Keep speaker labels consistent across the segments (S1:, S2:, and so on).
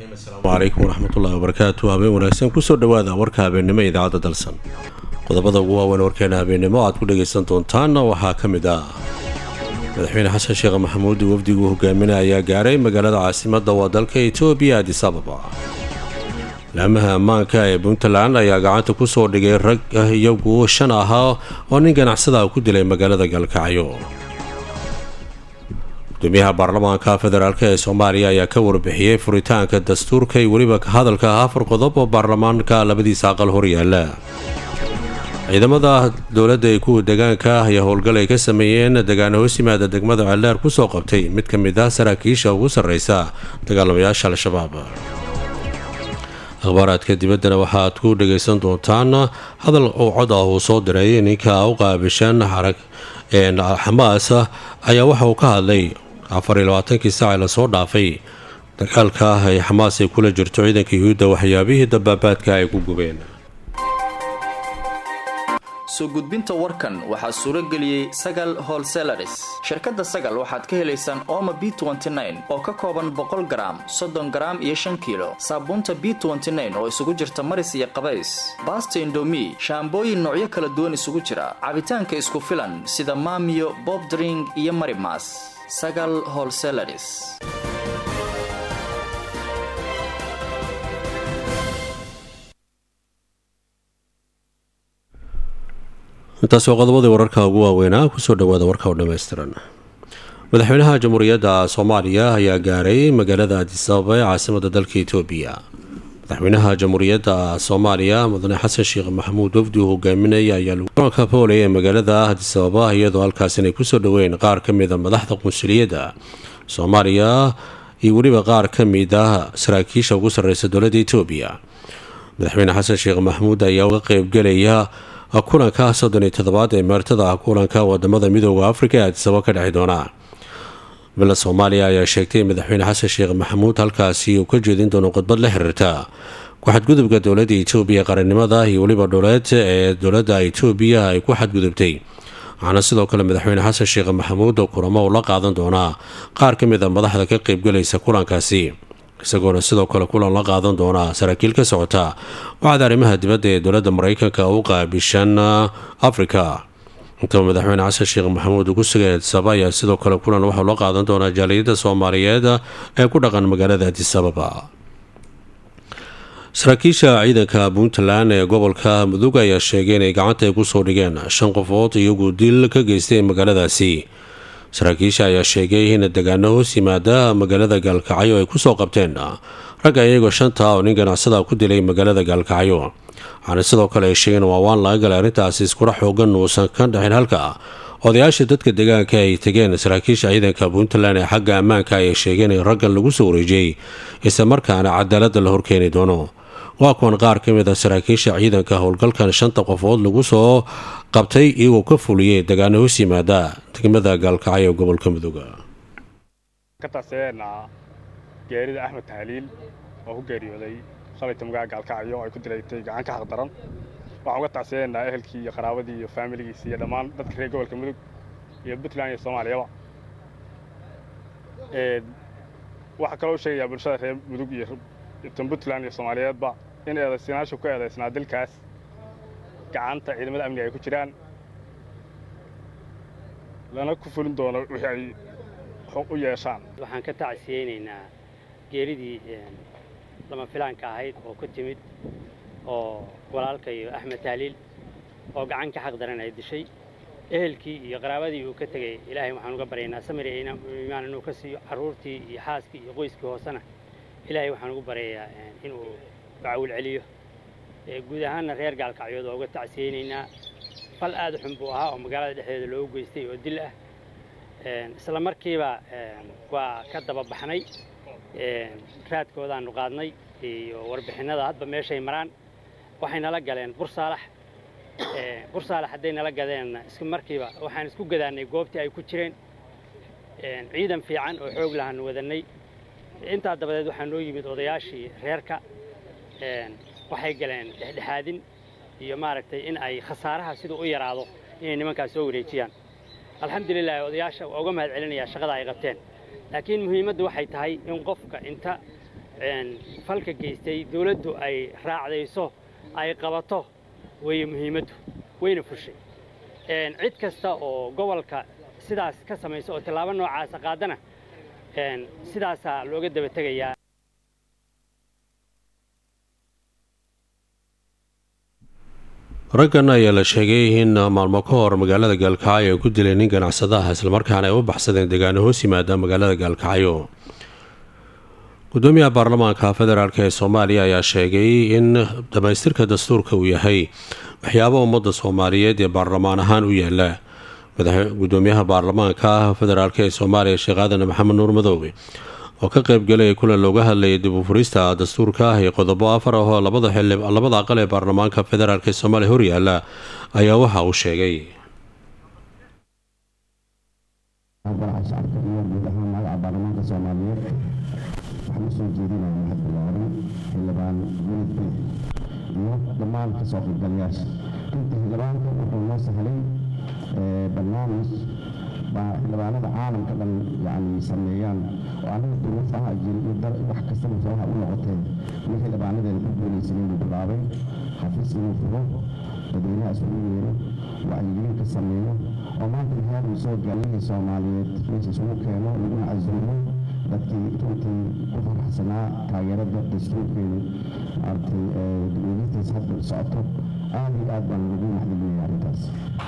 S1: asalaamu calaykum waraxmatullahi wabarakaatu habeen wanaagsan kusoo dhowaada warka habeennimo idaacadda dalsan qodobada ugu waaweyn warkeena habeennimo aad ku dhagaysan doontaanna waxaa ka mid ah madaxweyne xasan sheekh maxamuud wafdigu hogaaminaya ayaa gaaray magaalada caasimadda waa dalka etoobiya adis ababa laamaha ammaanka ee puntland ayaa gacanta ku soo dhigay rag iyagu shan ahaa oo nin ganacsada ku dilay magaalada galkacyo gudoomiyaha baarlamaanka federaalk ee soomaaliya ayaa ka warbixiyey furitaanka dastuurka iyo weliba hadalka afar qodob oo baarlamaanka labadiisa aqal horyaala ciidamada dowladda ee kuwa deegaanka ah ayaa howlgal ay ka sameeyeen degaan hoos yimaada degmada celdheer kusoo qabtay mid ka mid ah saraakiisha ugu sarreysa dagaalamayaasha al-shabaab akhbaaraadka dibaddana waxaaad ku dhagaysan doontaan hadal uu cod ah uu soo diray ninka u qaabishan xarag xamaas ayaa waxa uu ka hadlay afar iyo labaatankii saac ee lasoo dhaafay dagaalka ay xamaas ay kula jirto ciidanka yuhuudda waxyaabihii dabaabaadka ay ku gubeen
S2: soo gudbinta warkan waxaa suuro geliyey sagal holselaris shirkadda sagal waxaad ka helaysaan ooma b oo ka kooban boqol garaam soddon garaam iyo shan kiilo saabuunta b oo isugu jirta maris iyo qabays baasta indomi shaambooyin noocyo kala duwan isugu jira cabitaanka isku filan sida maamiyo bobdring iyo marimas sagal holselaris
S1: intaas waa qodobadii wararka ugu waaweynaa kusoo dhawaada warka oo dhammaystiran madaxweynaha jamhuuriyadda soomaaliya ayaa gaaray magaalada adisababa ee caasimada dalka etoobiya madaxweynaha jamhuuriyadda soomaaliya mudane xasan sheekh maxamuud wafdi uu hogaaminaya ayaa garoonka pooley ee magaalada adisababa iyadoo halkaas inay kusoo dhaweyn qaar ka mida madaxda qunsuliyadda soomaaliya iyo weliba qaar ka mid ah saraakiisha ugu sarreysa dowladda etoobiya madaxweyne xasan sheekh maxamuud ayaa uga qeybgelaya kulanka soddon iyo toddobaad ee meertada kulanka wadamada midooda afrika ee adisababa ka dhexi doona villa soomaaliya ayaa sheegtay madaxweyne xasan sheekh maxamuud halkaasi uu ka jeedin doono khudbad la xiriirta ku-xadgudubka dowladda etoobiya qarannimada iyo weliba dholeed ee dowladda etoobiya ay ku xadgudubtay waxaana sidoo kale madaxweyne xasan sheekh maxamuud oo kulamo uu la qaadan doonaa qaar ka mid a madaxda ka qeybgalaysa kulankaasi isagoona sidoo kale kulan la qaadan doonaa saraakiil ka socota waxaad arrimaha dibadda ee dowladda mareykanka u qaabishan afrika intaba madaxweyne xasan sheekh maxamuud ugu sugay adisababa ayaa sidoo kale kulan waxau la qaadan doonaa jaaliyadda soomaaliyeed ee ku dhaqan magaalada adisababa saraakiisha ciidanka puntland ee gobolka mudug ayaa sheegay inay gacanta ay kusoo dhigeen shan qofood iyagu dil ka geystay magaaladaasi saraakiisha ayaa sheegay in degaano hoos yimaada magaalada gaalkacyo ay kusoo qabteen ragga iyagoo shanta oo nin ganacsada ku dilay magaalada gaalkacyo waxaana sidoo kale ay sheegeen waawaan laga galay arrintaasi iskula xoogan uusan ka dhexin halka odayaasha dadka deegaanka ay tegeen saraakiisha ciidanka puntland ee xagga ammaanka ayay sheegeen in raggan lagu soo wareejiyey isla markaana cadaaladda la horkeeni doono waa kuwan qaar ka mid a saraakiisha ciidanka howlgalkan shanta qofood lagu soo qabtay iyagoo ka fuliyey degaano hoos yimaada degmada gaalkacyo ee gobolka mudooga
S3: ka taaseenna geerida axmed tahliil oo ku geeriyooday shalayta magaca gaalkacyo ay ku dilaytay gacan ka xaqdaran waxaan uga tacseenaa ehelkii iyo qaraabadii iyo faamiligiisi iyo dhammaan dadka reer gobolka mudug iyo puntland iyo soomaaliyaba waxaa kaloo u sheegayaa bulshada reer mudug iyo tan puntland iyo soomaaliyeedba in eedaysanaashu ku eedaysnaa dilkaas gacanta ciidamada amniga ay ku jiraan lana ku fulin doono wixii ay u yeeshaan
S4: waxaan ka tacsiyeynaynaa geeridii lama filaanka ahayd oo ku timid oo walaalkayo axmed tahliil oo gacan ka xaq daran ay dishay ehelkii iyo qaraabadii uu ka tegey ilaahay waxaan uga baryaynaa samir iyo iimaan inuu ka siiyo carruurtii iyo xaaskii iyo qoyskii hoosena ilaahay waxaan ugu baryayaa inuu bacawil celiyo guud ahaanna reer gaalkacyood waa uga tacsiyeynaynaa fal aad u xun buu ahaa oo magaalada dhexdeeda loogu geystay oo dil ah isla markiiba waa ka daba baxnay raadkoodaannu qaadnay iyo warbixinnada hadba meeshay maraan waxay nala galeen bursaalax bursaalax hadday nala gadeenna isla markiiba waxaan isku gadaannay goobtii ay ku jireen ciidan fiican oo xoog lahaanu wadannay intaa dabadeed waxaa noo yimid odayaashii reerka waxay galeen dhexdhexaadin iyo maaragtay in ay khasaaraha siduu u yaraado inay nimankaas soo wareejiyaan alxamdulilah odayaasha waa uga mahad celinayaa shaqada ay qabteen laakiin muhiimaddu waxay tahay in qofka inta falka geystay dawladdu ay raacdayso ay qabato weeye muhiimaddu wayna fushay cid kasta oo gobolka sidaas ka samaysa oo tallaabo noocaasa qaadana sidaasaa looga daba tegayaa
S1: raggan ayaa la sheegay in maalmo ka hor magaalada gaalkacyo ay ku dileen nin ganacsadaha islamarkaana ay u baxsadeen deegaano hoos yimaada magaalada gaalkacyo gudoomiyaha baarlamaanka federaalk ee soomaaliya ayaa sheegay in dhammaystirka dastuurka uu yahay waxyaaba ummadda soomaaliyeed ee baarlamaan ahaan u yaala gudoomiyaha baarlamaanka federaalk ee soomaaliya sheekh aadan maxamed nuur madoobe oo ka qaybgalaya kulan looga hadlayay dib u furista dastuurka ah iyo qodobo afar ah oo labada aqal ee baarlamaanka federaalk ee soomaaliya horyaala ayaa waxa uu sheegay
S5: shacabka iyo guud ahaan magaca baarlamaanka soomaaliyeed waxaan usoo jeedinaya mahad ballaaran xildhibaan welid bey iyo dhammaan kasoo qaybgalayaasha inta xildhibaanka wuxuu noo sahlay barnaamij baa xildhibaanada caalamka dhan yani sameeyaan oo anaga duruufaha jiri wax kastaba sabaha u noqotee in xildhibaanadeena ku guulaysan inuu bilaabay xafiis inuu furo dadweynaha isugu yeero wacyigelin ka sameeyo oo maanta heer uu soo gaalihii soomaaliyeed meesha isugu keeno laguna casuumo dadkii runtii ku faraxsanaa taageerada dastuurkeenu maaragtay dibweynistiisa hadda socoto aad iyo aad baan lagu maxdiliyay arrintaas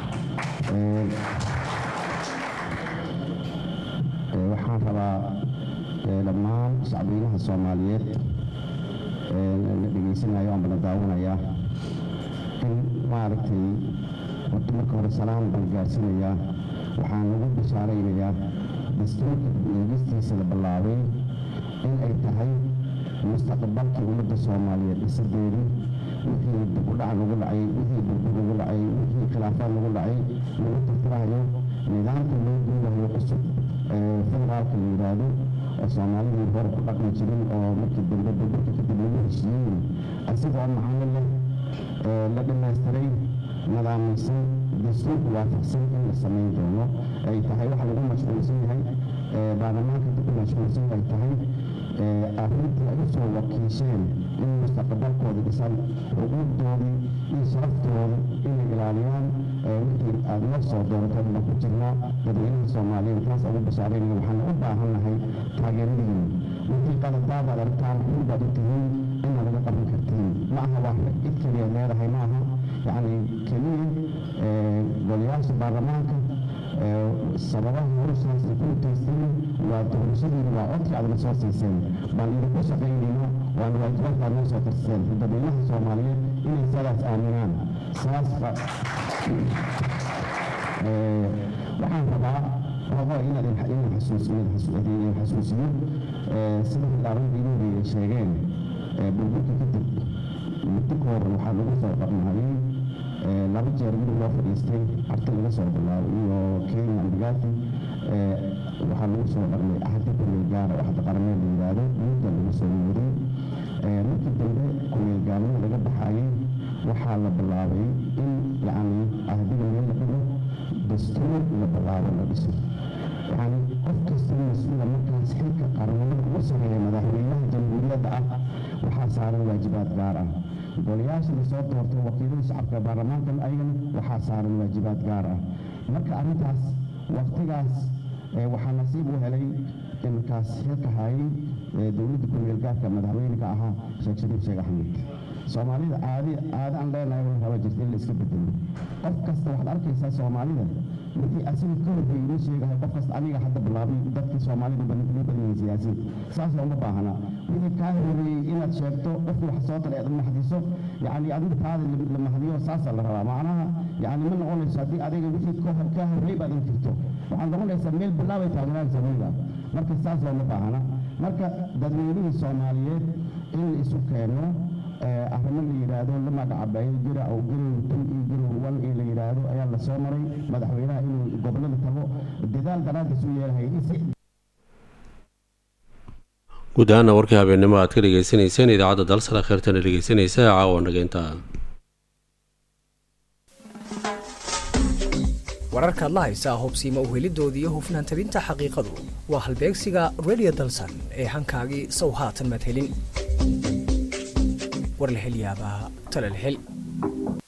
S5: waxaan rabaa dhammaan shacbiyinaha soomaaliyeed la dhegaysanayo ama la daawanaya in maaragtay horta marka hore salaam baan gaarsiinayaa waxaan lagu bishaaraynayaa dastuurka eegistiisa la bilaabay in ay tahay mustaqbalkii ummadda soomaaliyeed dhisadeedii wixii dibudhac lagu dhacay wixii burbur lagu dhacay wixii khilaafaad lagu dhacay lagu tirtirahayo nidaamka loo guurayo cusub ee federaalka la yidhaahdo oo soomaalidii hore ku dhaqmi jirin oo markii dambe burburka kadib lagu heshiiyey asigoo macaamil leh la dhammaystiray nadaamaysan dastuurku waafaqsan in la samayn doono ay tahay waxa lagu mashquulsan yahay baarlamaanka dib u mashquulsan ay tahay arrintii ay usoo wakiisheen in mustaqbalkooda dhisan xuquuqdoodii iyo sharaftooda inay ilaaliyaan wixii aad noo soo dooratay baan ku jirnaa dadweynaha soomaaliyeed taas ugu bashaaraynaya waxaan u baahan nahay taageeradiina wixii qaladaad aad aragtaan xul baad u tihiin inaad naga qaban kartiin ma aha waa rag cid keliya leedahay ma aha yacni keliya golayaasha baarlamaanka sababaha howshaas ay ku mutaysteen waa doorashadiina waa codkii aad na soo siiseen baan idinku shaqaynayna waana waajibaadka aad noo soo tirseen dadweynaha soomaaliyeed inay sidaas aaminaan saas waxaan rabaa rabo inaad inaan xasuusiyo xasuusiyo sida xildhibaan inuuri ay sheegeen burburka kadib muddo ka hor waxaa lagu soo qarnahayay laba jeer guri loo fadhiistay arti laga soo bilaabo iyo kenya ambigati waxaa lagu soo qarnay ahdi kumeel gaara oo hadda qaramee la yidhaahdo mudda lagu soo yeeray markii dambe kumeel gaarnimo laga baxayay waxaa la bilaabay in yacni ahdiga meel la dhigo dastuur la bilaabo la dhiso yacni qof kasta mas-uula markaas xilka qaranimada ugu sareeya madaxweynaha jamhuuriyadda ah waxaa saaran waajibaad gaar ah golayaasha lasoo doortay wakiilada shacabka baarlamaanka ayagana waxaa saaran waajibaad gaar ah marka arrintaas waqtigaas waxaa nasiib u helay iminkaas xilka hayay dowladda kumeel gaarka madaxweyneka ahaa sheekh shariif sheekh axmed soomaalida caadi caadi aan leenahay wala raba jirta in la iska bedelo qof kasta waxaad arkaysaa soomaalida wixii asiga ka horreeyey inuu sheegahay qof kasta aniga hadda bilaabay dadka soomaalida badan badan siyaasiyiin saas looma baahna wixii kaa horreeyey inaad sheegto qofkii wax soo talay aad mahdiso yacni adiga taada la mahdiyo saasaa la rabaa macnaha yacni ma noqonayso haddii adiga wixii kaa horreey baad inkirto waxaad noqonaysaa meel bilaabay taagnaan samayda marka saas looma baahna marka dadweynihii soomaaliyeed in la isu keeno arrimo la yidhaahdo la magacabeeyo jira oo garow tan iyo garow wal ee la yidhaahdo ayaa la soo maray madaxweynaha inuu gobollada tago dadaal daraaddiis u yeelahay
S1: guud ahaana warkii habeennimo aad ka dhegeysaneyseen idaacadda dalsala kheyrtana dhegeysanaysa caawa nageynta
S6: wararkaad la haysaa hubsiima uhelidoodii iyo hufnaan tabinta xaqiiqadu waa halbeegsiga radio dalsan ee hankaagii sow haatan maad helin war la hel yaabaa tale la hel